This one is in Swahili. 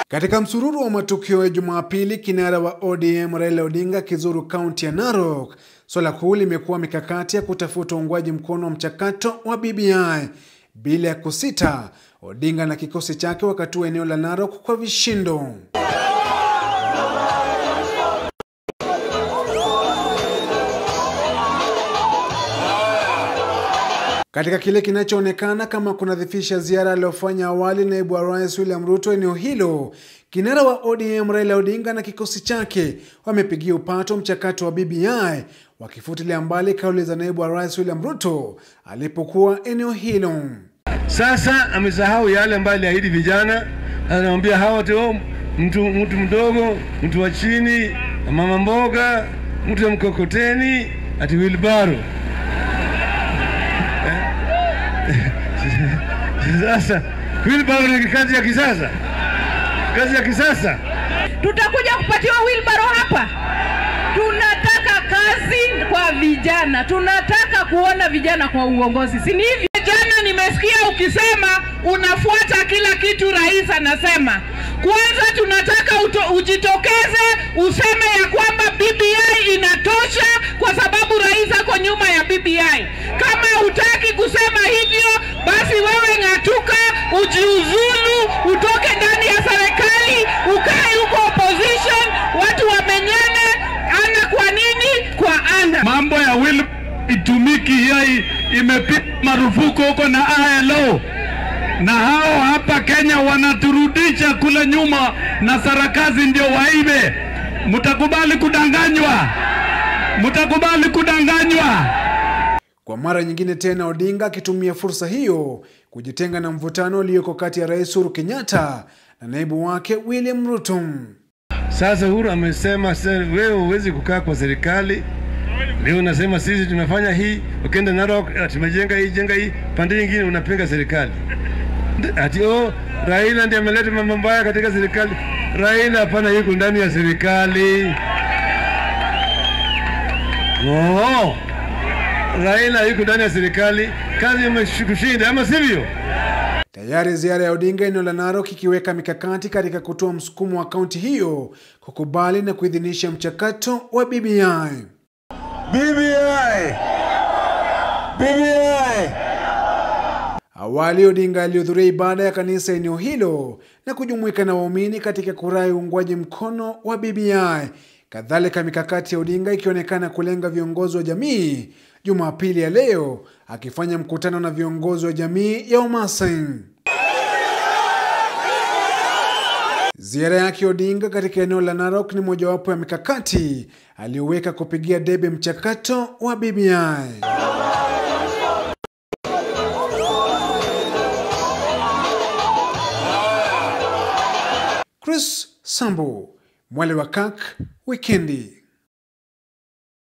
Katika msururu wa matukio ya Jumapili, kinara wa ODM Raila Odinga akizuru kaunti ya Narok, swala kuu limekuwa mikakati ya kutafuta uungwaji mkono wa mchakato wa BBI. Bila ya kusita, Odinga na kikosi chake wakatua eneo la Narok kwa vishindo. Katika kile kinachoonekana kama kunadhifisha ziara aliyofanya awali naibu wa rais William Ruto eneo hilo, kinara wa ODM Raila Odinga na kikosi chake wamepigia upato mchakato wa BBI, wakifutilia mbali kauli za naibu wa rais William Ruto alipokuwa eneo hilo. Sasa amesahau yale ambayo aliahidi vijana, anamwambia hawa tu mtu, mtu mdogo, mtu wa chini, mama mboga, mtu wa mkokoteni, ati wilbaro Sasa wheelbarrow ni kazi ya kisasa, kazi ya kisasa. Tutakuja kupatiwa wheelbarrow hapa. Tunataka kazi kwa vijana, tunataka kuona vijana kwa uongozi, si ni hivyo? Jana nimesikia ukisema unafuata kila kitu rais anasema. Kwanza tunataka uto, ujitokeze useme ya kwamba BBI inatosha kwa sababu rais ako nyuma ya BBI. Kama hutaki kusema hivyo, basi wewe ng'atuka, ujiuzulu, utoke ndani ya serikali, ukae huko opposition, watu wamenyane ana kwa nini kwa ana. Mambo ya will itumiki, hiyo imepigwa marufuku huko na ILO na hao hapa Kenya wanaturudisha kule nyuma, na sarakazi ndio waibe. Mtakubali kudanganywa? Mtakubali kudanganywa? Kwa mara nyingine tena, Odinga akitumia fursa hiyo kujitenga na mvutano ulioko kati ya Rais Uhuru Kenyatta na naibu wake William Ruto. Sasa Uhuru amesema wewe huwezi kukaa kwa serikali leo unasema sisi tumefanya hii, ukienda Narok tumejenga hii jenga hii, pande nyingine unapinga serikali ati oh, Raila ndiye ameleta mambo mbaya katika serikali. Raila hapana, yuko ndani ya serikali. Oh, Raila yuko ndani ya serikali, kazi imekushinda, ama sivyo? Tayari ziara ya Odinga eneo la Narok ikiweka mikakati katika kutoa msukumo wa kaunti hiyo kukubali na kuidhinisha mchakato wa BBI. BBI. BBI. Awali Odinga alihudhuria ibada ya kanisa eneo hilo na kujumuika na waumini katika kurai uungwaji mkono wa BBI. Kadhalika, mikakati ya Odinga ikionekana kulenga viongozi wa jamii, Jumapili ya leo akifanya mkutano na viongozi wa jamii ya Wamasai. Ziara yake Odinga katika eneo la Narok ni mojawapo ya mikakati aliyoweka kupigia debe mchakato wa BBI. Chris Sambu, Mwale wa Kak, Wikendi.